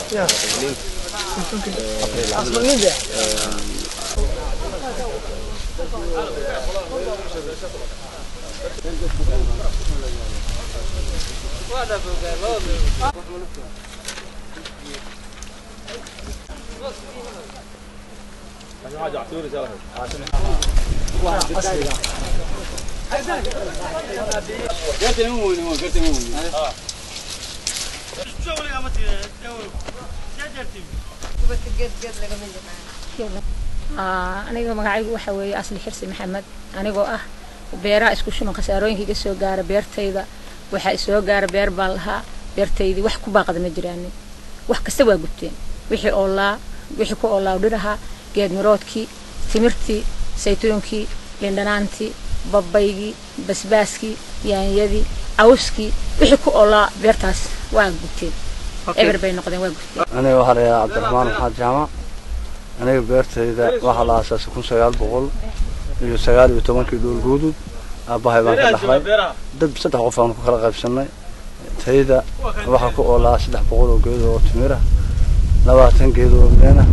aniga magacaygu waxa weeye asli xirsi maxamed anigoo ah beeraha isku shuman khasaarooyinka iga soo gaara beertayda waxaa isoo gaara beer baan lahaa beertaydii wax ku baaqada ma jiraanin wax kasta waa gubteen wixii oolaa wixii ku oolaa dhiraha geed miroodkii timirtii saytuunkii lindhanaantii babaygii basbaaskii yaanyadii cawskii wixii ku oolaa beertaas waa gubteen eber bay noqdeen waa gubteen aniga waxaa la yidhaha cabdiraxmaan maxamed jaamac aniga beertayda waxaa la aasaasay kun sagaal boqol iyo sagaal iyo tobankii dhoolguudud aabbahay baan ka dhaxlay dad saddex qof aan ku kala qaybsannay tayda waxaa ku oolaa saddex boqol oo geed oo timira labaatan geed oo leena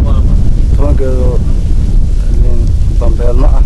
toban geed oo liin bambeelmo ah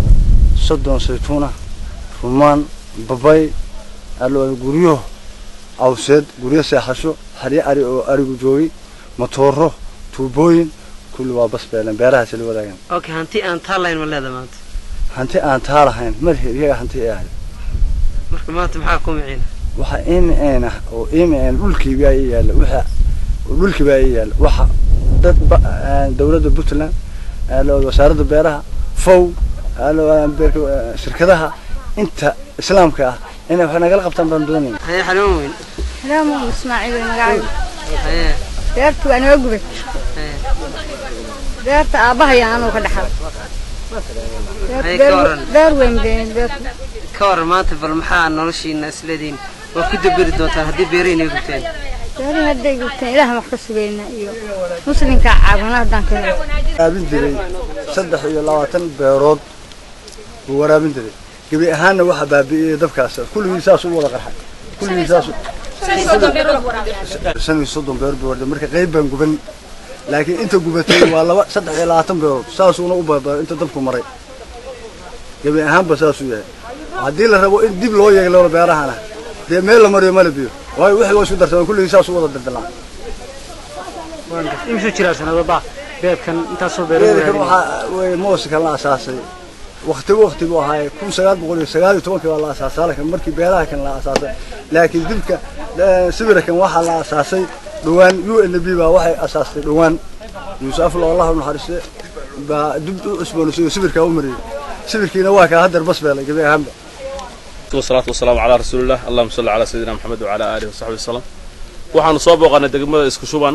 soddon saytuun ah rumaan babay allo guryo cawseed guryo seexasho xaryo ari oo arigu joogay matooro tuubooyin kulli waa bas beeleen beerahaasi la wadaagan okay hanti aan taalayn ma leeda maanta hanti aan taa lahayn madaxi iyaga hanti ay ahayd marka maanta maxaa ku miciina waxa imin ah oo imin dhulkii baa ii yaalla waxa dhulkii baa ii yaalla waxa dad ba- aan dawladda puntland alo wasaaradda beeraha fow alo beerka shirkadaha inta islaamka ah inay wax nagala qabtaan baan doonayna haye xanuun weyn raamu ismaaciil way magacaygu haye beertu waa noo gubay haye beerta aabbahay anuu ka dhaxal Haye, ka waran. beer weyn been beertu ka waran maanta bal maxaa noloshiina isleediin waa ku daberi doontaan haddii beerahayna gubteen beerihi hadday gubteen ilaaha wax ka sugayna iyo muslimka caawina haddaan ka helo waraabin jiray saddex iyo labaatan beerood buu waraabin jiray gebi ahaanna waxa baabi'iyey dabkaas kulligii saas u wada qarxay kulligii saas u- shan iyo soddon beer buu warday marka qayb baan guban laakiin inta gubatay waa laba saddex iyo labaatan beerood saasuuna u baabaa inta dabku maray gebi ahaanba saasuu yahay haddii la rabo in dib loo yeeglo beerahana dee meel la mariyo mala biyo waayo wixii waa isku darsadaan kulligii saas u wada daldalaan imisuu jiraa sanadaba beedkan intaasoo beerkan waxaa wey mooska la asaasay wakti wakti buu ahaay kun sagaal boqol iyo sagaal iyo tobankii waa la asaasay halkan markii beeraha kan la asaasay laakiin dibka eh, sawirkan waxaa la asaasay dhowaan u n b baa waxay asaastay dhowaan yuusuf aflo allah u naxariiste baa dib u cusboonaysiyo sawirkaa u mariyey sawirkiina waa kaa haddeer bas beelay gebi ahaanba والصلاة والسلام على رسول الله اللهم صل على سيدنا محمد وعلى آله وصحبه وسلم waxaanu soo booqanay degmada isku shuban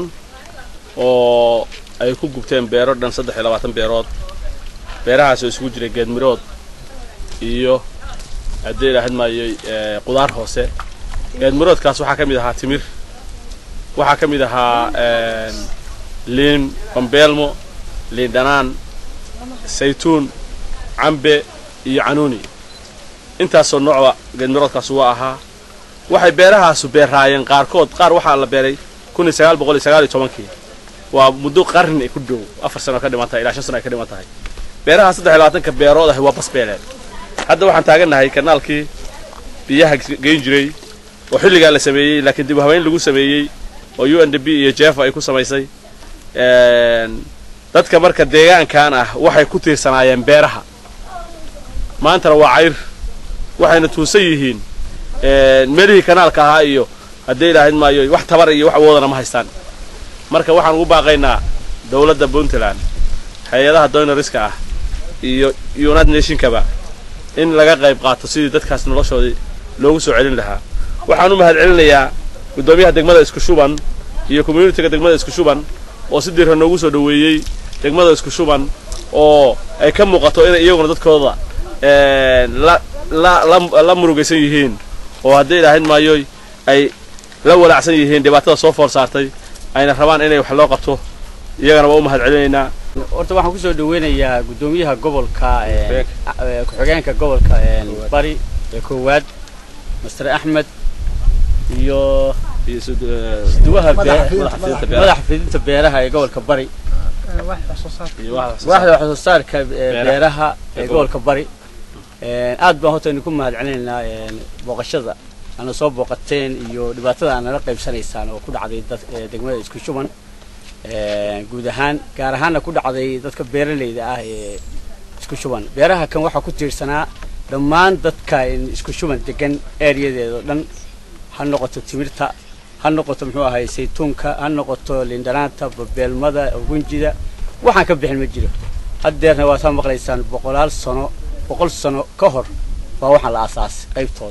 oo ay ku gubteen beero dhan saddex iyo labaatan beerood beerahaas oo isugu jiray geedmirood iyo haddii ilaahayd maayay eh, qudaar hoose geedmiroodkaas waxaa ka mid ahaa timir waxaa ka mid ahaa eh, liin bambeelmo liin dhanaan saytuun cambe iyo canuuni intaasoo noocba geedmiroodkaas waa ahaa waxay beerahaasu beeraayeen qaarkood qaar waxaa la beeray kun iyo sagaal boqol iyo sagaal iyo tobankii waa muddo qarni ay ku dhow afar sano ka dhiman tahay ilaa shan sano ay ka dhiman tahay beeraha saddex iyo labaatanka beerood ahi waa basbeeleen hadda waxaan taagannahay kanaalkii biyaha geyn jiray oo xilligaa la sameeyey laakiin dib u habeyn lagu sameeyey oo u n d b iyo jefa ay ku samaysay Een, dadka marka deegaankan ah waxay ku tiirsanaayeen beeraha maantana waa cayr waxayna tuusan yihiin een, meelihii kanaalka ahaa iyo haddii ilaahayd maayo wax tabar iyo wax awoodana ma haystaan marka waxaan ugu baaqaynaa dowladda puntland hay-adaha doynariska ah iyo united nationkaba in laga qayb qaato sidii dadkaas noloshoodii loogu soo celin lahaa waxaan u mahadcelinayaa guddoomiyaha degmada isku shuban iyo communitiga degmada isku shuban oo si diirra noogu soo dhoweeyey degmada isku shuban oo ay ka muuqato inay iyaguna dadkooda een, la la la la murugaysan yihiin oo haddii ilaahayd maayo ay la walaacsan yihiin dhibaatada soo foor saartay ayna rabaan inay wax loo qabto iyagana waa u mahad celinaynaa horta waxaan kusoo dhaweynayaa guddoomiyaha gobolka een, eh, ku-xigeenka gobolka een, bari ee koowaad master axmed iyo iyo sud- eh, duwaha Madaxa bee- fidinta madaxa fidinta beeraha madaxa fidinta beeraha ee gobolka bari iyo waxa wax soo waaxda wax soo saarka ee, beeraha ee Ee gobolka bari Een, aad baan horta idinku mahad celinaynaa een, booqashada ana soo booqateen iyo dhibaatada aad nala qaybsanaysaan oo ku dhacday dad ee, degmada isku shuban Een, guud ahaan gaar ahaanna ku dhacday dadka beeralayda ah ee isku shuban beeraha kan waxaa ku tiirsanaa dhammaan dadka in isku shuban degan ereyadeeda oo dhan ha noqoto timirta ha noqoto muxuu ahay saytuunka ha noqoto lindhanaanta babeelmada ugunjida waxaan ka bixin ma jiro haddeerna waa saa maqlaysaan boqolaal sano boqol sano ka hor baa waxaan la aasaasay qaybtooda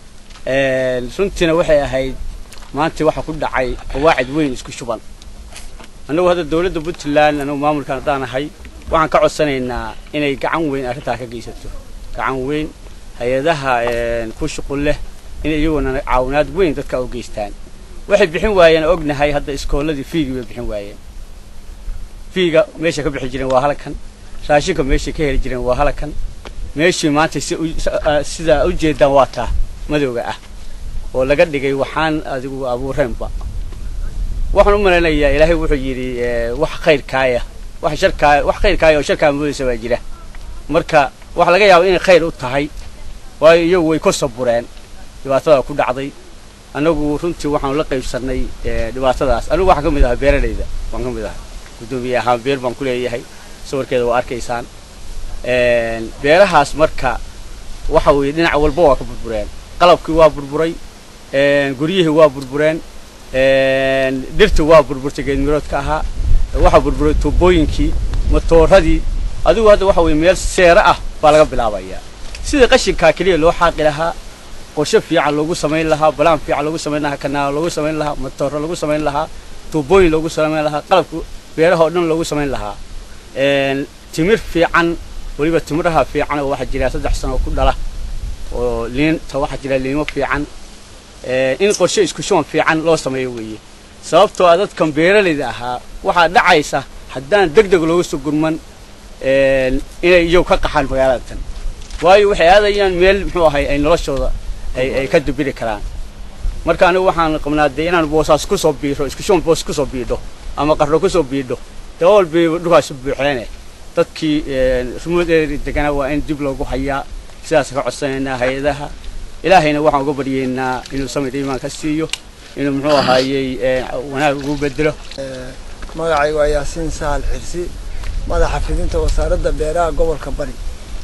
Een, runtiina waxay ahayd maanta waxaa ku dhacay qawaacid weyn isku shuban annagu hadda dowladda puntland anagu maamulkan haddaan ahay waxaan ka codsanaynaa inay gacan weyn arrintaa ka geysato gacan weyn hay-adaha een, ku shuqul leh inay iyaguna caawinaad weyn dadka u geystaan waxay bixin waayeen ognahay hadda iskooladii fiigii bay bixin waayeen fiiga meesha ka bixi jireen waa halkan raashinka meeshay ka heli jireen waa halkan meeshii maanta si u- s- ah, sidaa u jeedaan waa taa madowga ah oo laga dhigay waxaan adigu abuureenba waxaan u malaynayaa ilaahay wuxuu yidhi eh, wax khayrkaaya wax sharkaaya wax khayrkaaya oo sharkaa moodaysa baa jira marka waxa laga yaaba inay khayr u tahay waayo iyagu way ka sabureen dhibaatada ku dhacday annagu runtii waxaanu la qaybsannay eh, dhibaatadaas anigu waxaan ka mid ahaa beeralayda waan ka mid ahaa guddoomiye ahaan beer baan ku leeyahay sawirkeeda waa arkaysaan Een, beerahaas marka waxa weeye dhinac walba waa ka burbureen qalabkii waa burburay een, guryihii waa burbureen een, dhirtii waa burburtay geedmiroodka ahaa waxaa burburay tuubooyinkii matooradii adigu hadda waxa weeye meel seere ah baa laga bilaabayaa sidii qashinkaa keliya loo xaaqi lahaa qorshe fiican loogu samayn lahaa balaan fiican loogu samayn lahaa kanaal loogu samayn lahaa matooro loogu samayn lahaa tuubooyin loogu samayn lahaa qalabka beeraha oo dhan loogu samayn lahaa Een, timir fiican weliba timiraha fiican oo waxaa jira saddex sano ku dhala oo liinta waxaa jira liimo fiican Ee, in qorshe isku shuban fiican loo sameeyo weeye sababtoo ah dadkan beeralayda ahaa waxaa dhacaysa haddaan deg deg looga soo gurman een, inay iyagu ka qaxaan magaalada tan waayo waxay aadayaan meel muxuu ahay ay noloshooda ay ay ka dubiri karaan marka anigu waxaan qabnaa dee inaan boosaas kusoo biiro isku shuban boos kusoo biidho ama qarro kusoo biidho dee walbii dhulkaasi buuxeene dadkii rumuudeeri deganaa waa in dib loogu hayaa sidaas ka codsanaynaa hay-adaha ilaahayna waxaan uga baryaynaa inuu samir iimaan ka siiyo inuu muxuu ahaayey ee, wanaag ugu bedelo magacaygu waa yaasiin sahal xirsi madaxa fidinta wasaaradda beeraha gobolka bari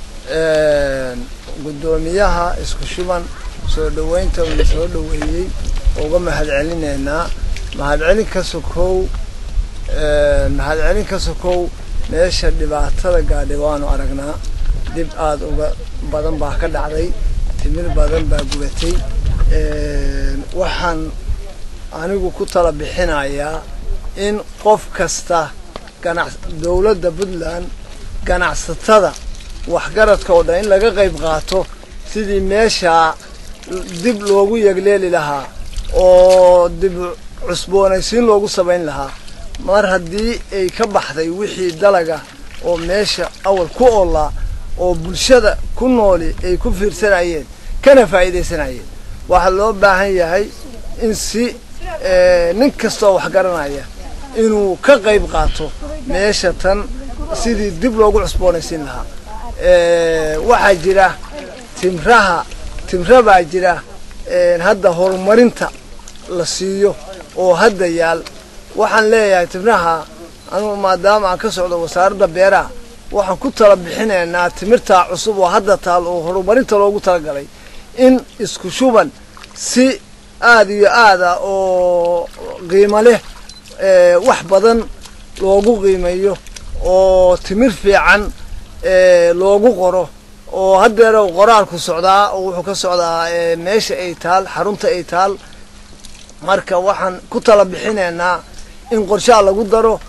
guddoomiyaha isku shuban soo dhoweynta uu soo dhoweeyey uga mahadcelinaynaa mahadcelin ka sokow mahadcelin ka sokow meesha dhibaatada gaadhay waanu aragnaa dib aada uga badan baa ka dhacday timir badan baa gubatay waxaan anigu ku tala bixinayaa in qof kasta ganac dowladda puntland ganacsatada waxgaradka oo dhan in laga qayb qaato sidii meeshaa dib loogu yegleeli lahaa oo dib cusboonaysiin loogu samayn lahaa mar haddii ay ka baxday wixii dalaga oo meesha awal ku oolaa oo bulshada ku nooli ay ku fiirsanayeen kana faa'iidaysanayeen waxaa loo baahan yahay in si nin kastoo wax garanaya inuu ka qayb qaato meesha tan sidii dib loogu cusboonaysiin lahaa waxaa jira timraha timra baa jira hadda horumarinta la siiyo oo hadda yaal waxaan leeyahay timraha anugu maadaama aan ka socdo wasaaradda beeraha waxaan ku tala bixinaynaa timirtaa cusub oo hadda taal oo horumarinta loogu talagalay in isku shuban si aada iyo aada oo qiimo leh wax badan loogu qiimeeyo oo timir fiican loogu qoro oo haddeera qoraalku socdaa oo wuxuu ka socdaa meesha ay taal xarunta ay taal marka waxaan ku tala bixinaynaa in qorshaha lagu daro